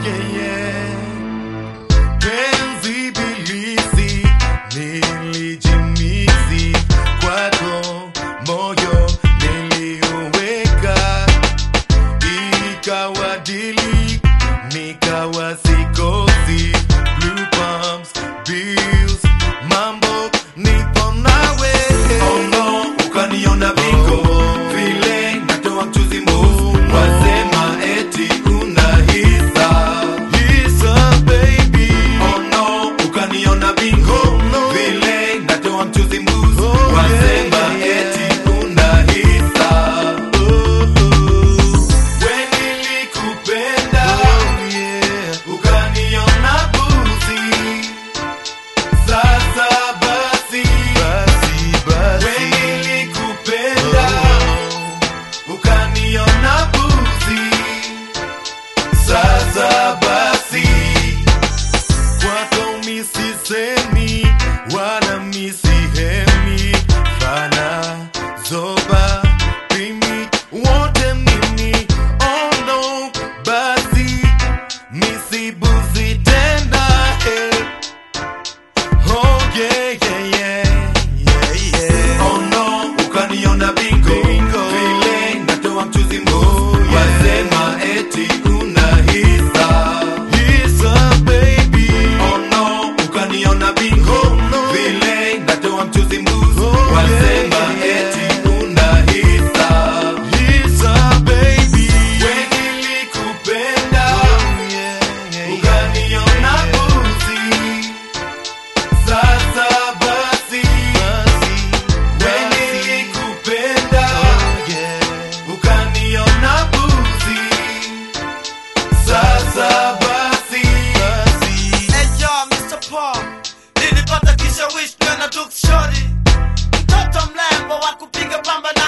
yeah, yeah. Penzi bilisi nilijimisi kwako, moyo niliuweka, ikawa dili nikawa sikosi. Blue palms, bills, mambo nipo nawe. Oh no, ukaniona bingo vile natoa mchuzi mbuzi, wasema eti una hisa hisa baby. Oh no, ukaniona bingo vile natoa mchuzi mbuzi, wasema eti una hisa when nilikupenda ukaniona buzi sasa basi when nilikupenda ukaniona buzi sasa basi kwako misisemi wala misihemi fana zoba pimi wote mimi oh no basi misibuzi tena eh. oh yeah, yeah, yeah, yeah, yeah. oh no ukaniona bingo vile natoa mchuzi mbuzi wasema eti una hisa hisa baby oh no ukaniona bingo vile natoa mchuzi mbuzi wasema eti una hisa hisa baby when nilikupenda ukaniona buzi sasa basi when nilikupenda ukaniona buzi sasa basi Hey yo, Mr. Paul, nilipata kishawishi na Duke Shorty, mtoto mlembo wa kupiga pamba na